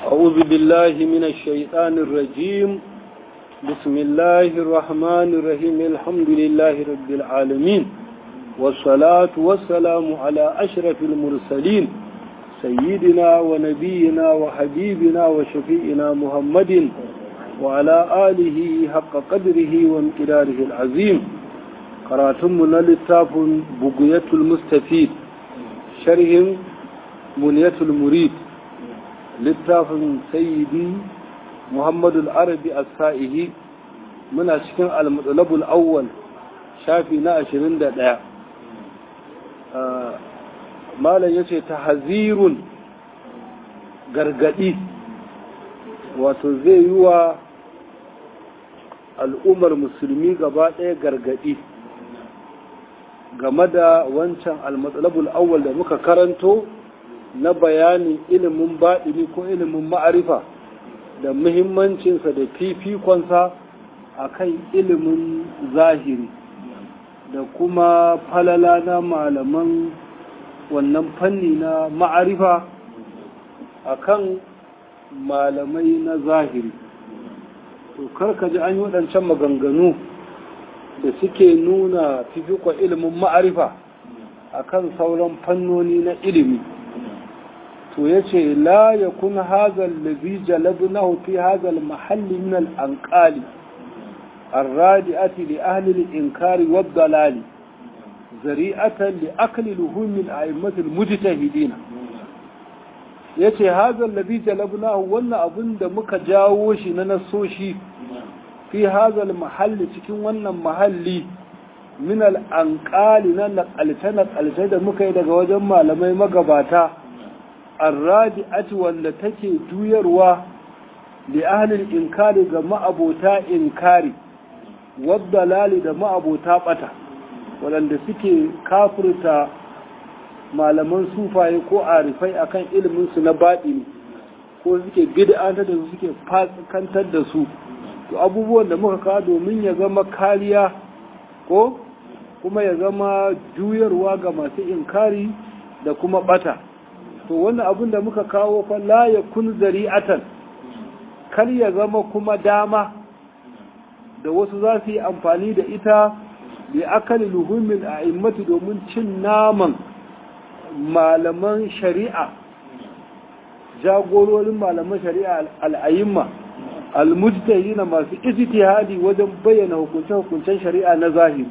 أعوذ بالله من الشيطان الرجيم بسم الله الرحمن الرحيم الحمد لله رب العالمين والصلاة والسلام على أشرف المرسلين سيدنا ونبينا وحبيبنا وشفيئنا محمد وعلى آله حق قدره وامتداره العظيم قراتمنا للتاف بقية المستفيد شرح منية المريد littafin sayyidi muhammadu arabi as-sa'ihi muna cikin al-mutsalabul awwal shafi na 21 malam yace tahzirun gargadi wato zai yi wa al'ummar musulmi gaba ɗaya gargadi game da wancan al-mutsalabul awwal da muka karanto na bayanin ilimin baɗini ko ilimin ma'arifa da muhimmancinsa da fifikonsa a kan ilimin zahiri da kuma falala na malaman wannan fanni na ma'arifa a kan malamai na zahiri to karka ji an yi waɗancan maganganu da suke nuna fifikon ilimin ma'arifa a kan sauran fannoni na ilimi to ya ce la ya kun hazal lazi jalabnahu fi hazal mahalli min al'anƙali arradi'ati li ahli al-inkari wa dalali zari'atan li akli luhumin a'immatil mujtahidina yace hazal lazi jalabnahu wannan abin da muka jawo shi na nasoshi fi hazal mahalli cikin wannan mahalli min al'anƙali na naƙalce-naƙalce da muka yi daga wajen malamai magabata arradi'ati wanda take juyarwa li ahlil inkari ga ma'abota inkari waddalali da ma'abota bata waɗanda suke kafirta malaman sufaye ko arifai akan ilimin su na baɗini ko suke bid'antar da su suke fasikantar da su to abubuwan da muka kawo domin ya zama kariya ko kuma ya zama juyarwa ga masu inkari da kuma bata to wannan abin da muka kawo fa la ya kun zari'atan kar ya zama kuma dama da wasu za su yi amfani da ita bi akali luhumin a immatu domin cin naman malaman shari'a jagororin malaman shari'a al'ayimma almujtahi na masu ijtihadi wajen bayyana hukunce-hukuncen shari'a na zahiri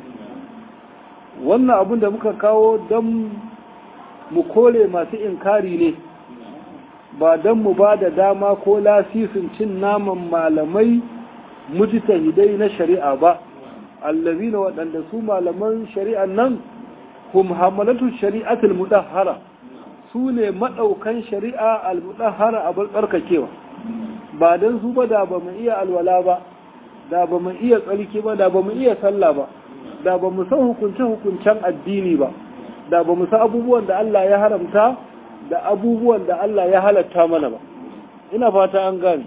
wannan abin da muka kawo don mu kore masu inkari ne ba don mu ba da dama ko lasisin cin naman malamai mujtahidai na shari'a ba allazina waɗanda su malaman shari'an nan hum hamalatu shari'atul mudahhara su ne maɗaukan shari'a al-mudahhara a barkakewa ba don su ba da ba mu iya alwala ba da ba mu iya tsarki ba da ba mu iya sallah ba da ba mu san hukunce-hukuncen addini ba da ba mu san abubuwan da Allah ya haramta da abubuwan da Allah ya halatta mana ba ina fata an gane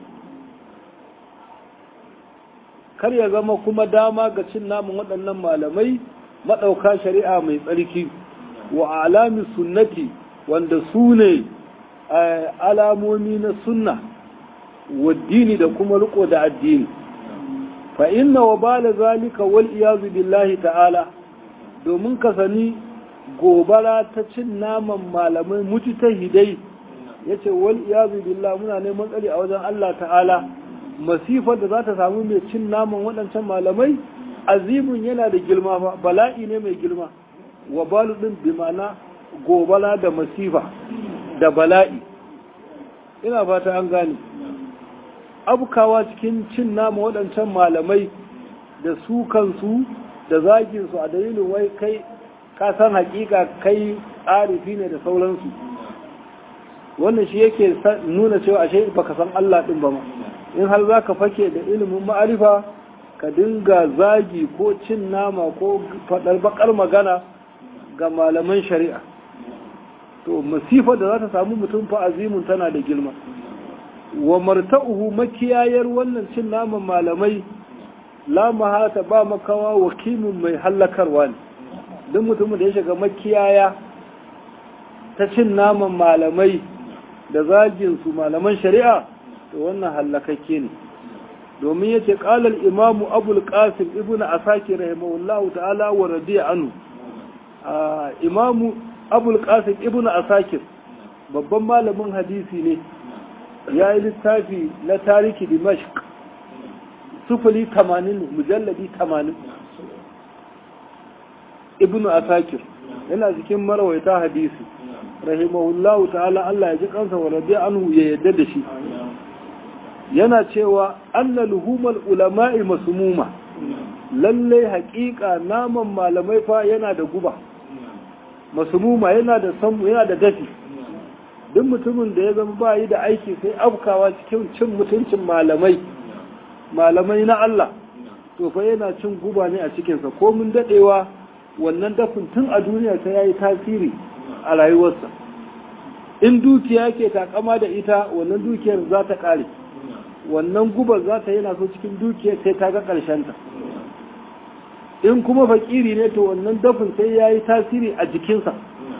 kar ya zama kuma dama ga cin namun waɗannan malamai maɗauka shari'a mai tsarki wa alami sunnati wanda su ne alamomi na sunna waddini da kuma riko da addini fa inna wa bala zalika wal iyazu billahi ta'ala domin ka sani gobara ta cin naman malamai mutu ta hidai ya ce wal iyazu billah muna neman tsari a wajen Allah ta'ala masifar da za ta samu mai cin naman waɗancan malamai azimun yana da girma ba bala'i ne mai girma wa balu ɗin bi mana gobara da masifa da bala'i ina fata an gane abukawa cikin cin nama waɗancan malamai da su kansu da zaginsu a dalilin wai kai ka san hakika kai arifi ne da sauransu wannan shi yake nuna cewa ashe baka san Allah din ba ma in har zaka fake da ilimin ma'arifa ka dinga zagi ko cin nama ko fadar bakar magana ga malaman shari'a to masifar da za ta samu mutum fa azimun tana da girma wa marta'uhu makiyayar wannan cin naman malamai la mahata ba makawa wakimin mai hallakarwa ne duk mutumin da ya shiga makiyaya ta cin naman malamai da zagin su malaman shari'a to wannan hallakakke ne domin yace qala al-imam abul qasim ibnu asakir rahimahullahu ta'ala wa radiya anhu imam abul qasim ibnu asakir babban malamin hadisi ne ya yi littafi na tariki dimashq sufuli 80 mujalladi 80 ibnu asakir yana cikin marawaita hadisi rahimahullahu ta'ala Allah ya ji kansa wa radiya anhu ya yadda da shi yana cewa anna luhumal ulama'i masmuma lalle haƙiƙa naman malamai fa yana da guba masmuma yana da samu yana da dafi duk mutumin da ya zama ba yi da aiki sai afkawa cikin cin mutuncin malamai malamai na Allah to fa yana cin guba ne a cikinsa ko mun dadewa wannan dafin tun a duniya ta yayi tasiri a rayuwarsa in dukiya ke takama da ita wannan dukiyar za ta kare wannan gubar za ta yana so cikin dukiyar sai ta ga ta. in kuma fakiri ne to wannan dafin sai ya yi tasiri a jikinsa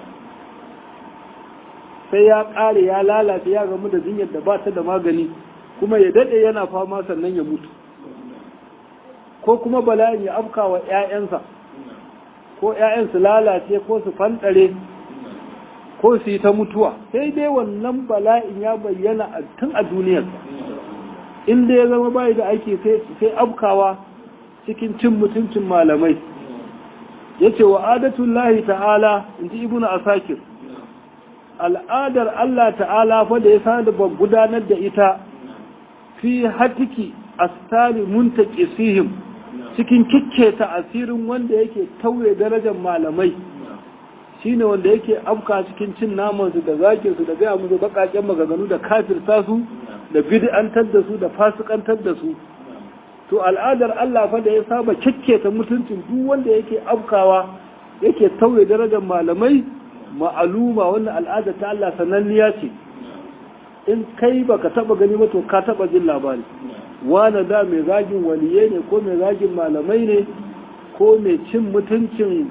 sai ya kare ya lalace ya gamu da jinyar da ba ta da magani kuma ya daɗe yana fama sannan ya mutu ko kuma bala'in ya afka wa 'ya'yansa ko 'ya'yan su lalace ko su fanɗare ko su yi ta mutuwa sai dai wannan bala'in ya bayyana tun a duniyar inda ya zama bayi da aiki sai afkawa cikin cin mutuncin malamai ya ce wa adatun lahi ta'ala in ji ibuna asakir al'adar Allah ta'ala fa da ya sani ba gudanar da ita fi hatiki astari muntakisihim cikin kikketa asirin wanda yake tauye darajar malamai shine wanda yake afka cikin cin namansu da zakin su da gaya musu bakaken maganganu da kafirta su da bid'antar da su da fasikantar da su to al'adar Allah fa da ya saba kikketa mutuncin duk wanda yake afkawa yake tauye darajar malamai ma'aluma wannan al'adar ta Allah sananniya ce in kai baka taba gani ba to ka taba jin labari wani da mai zagin waliye ne ko mai zagin malamai ne ko mai cin mutuncin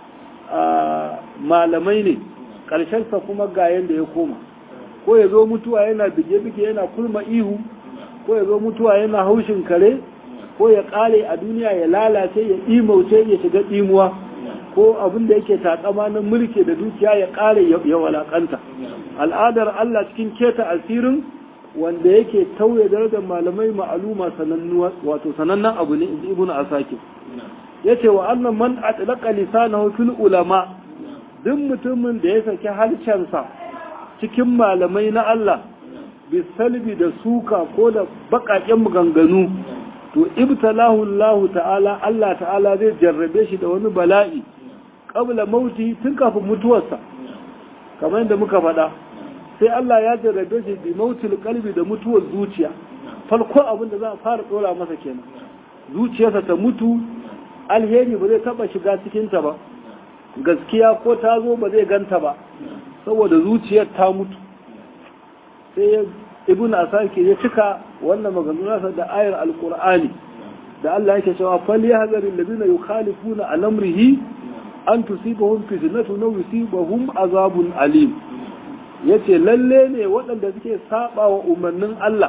malamai ne ƙarshensa kuma ga yadda ya koma ko ya zo mutuwa yana bige-bige yana kulma ihu ko ya zo mutuwa yana haushin kare ko ya ƙare a duniya ya lalace ya imauce ya shiga ɗimuwa ko abin da yake takama na mulki da dukiya ya ƙare ya walakanta al'adar Allah cikin keta asirin wanda yake tauye darajar malamai ma'aluma sanannuwa wato sanannen abu ne inji ibnu asakir yace wa annan man atlaqa lisanahu fil ulama duk mutumin da ya saki halcensa cikin malamai na Allah bisalbi da suka ko da bakaken maganganu to ibtalahu Allah ta'ala Allah ta'ala zai jarrabe shi da wani bala'i qabla mauti tun kafin mutuwarsa kamar yadda muka faɗa sai Allah ya jarrabe shi bi mautil qalbi da mutuwar zuciya farko abin da za a fara dora masa kenan zuciyarsa ta mutu alheri ba zai taba shiga cikin ta ba gaskiya ko ta zo ba zai ganta ba saboda zuciyar ta mutu sai ibn asaki ya cika wannan maganganunsa da ayar alqur'ani da Allah yake cewa fal yahzaru alladhina yukhalifuna an amrihi an tusibahum fitnatun aw yusibahum azabun alim yace lalle ne waɗanda suke saba wa umarnin Allah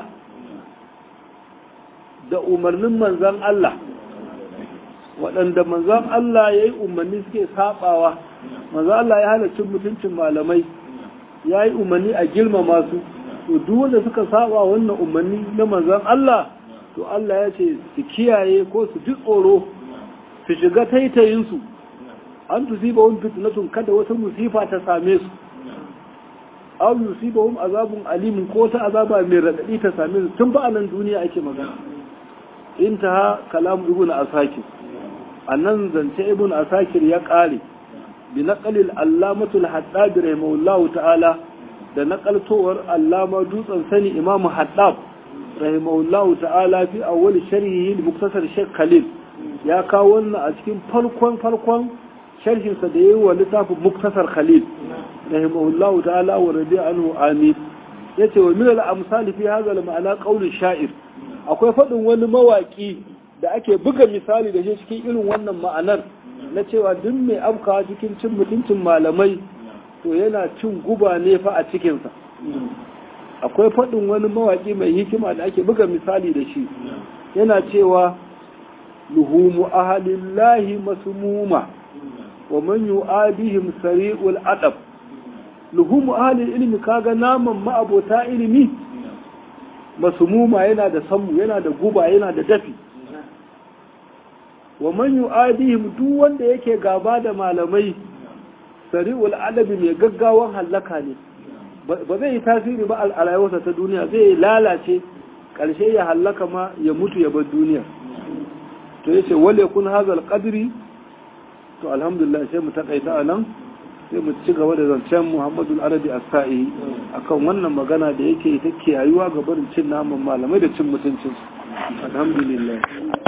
da umarnin manzon Allah waɗanda manzon Allah yayi umarni suke sabawa manzon Allah ya hana cin mutuncin malamai yayi umarni a girmama su to duk wanda suka saba wannan umarni na manzon Allah to Allah ya ce su kiyaye ko su ji tsoro su shiga taitayin su an tusiba wani fitnatun kada wata musifa ta same su aw yusibahum azabun alim ko ta azaba mai radadi ta same su tun ba a nan duniya ake magana intaha kalam ibnu asakir annan zance ibnu asakir ya kare bi naqalil allamatul haddad rahimahullahu ta'ala da nakaltowar allama dutsen sani imam haddab rahimahullahu ta'ala fi awwal sharhihi muktasar shaykh khalil ya kawo wannan a cikin farkon farkon sharhinsa da yayi wa littafin muktasar khalil rahimahullahu ta'ala wa radiya anhu amin yace wa min al-amsal fi hadha al-ma'ana qawl sha'ir akwai fadin wani mawaki da ake buga misali da shi cikin irin wannan ma'anar na cewa duk mai afkawa cikin cin mutuncin malamai to yana cin guba ne fa a cikinsa akwai faɗin wani mawaƙi mai hikima da ake buga misali da shi yana cewa luhumu ahalillahi masmuma wa man yu'adihim sari'ul adab luhumu ahalil ilmi kaga naman ma'abota ilimi masmuma yana da sammu yana da guba yana da dafi wa man yu'adihim duk wanda yake gaba da malamai sari'ul adabi mai gaggawan hallaka ne ba zai yi tasiri ba a rayuwarsa ta duniya zai lalace ƙarshe ya hallaka ma ya mutu ya bar duniya to yace wale kun hazal qadri to alhamdulillah sai mu takaita anan sai mu ci gaba da zancen Muhammadu Arabi As-Sa'i akan wannan magana da yake ita ke yayuwa ga barin cin naman malamai da cin mutuncin alhamdulillah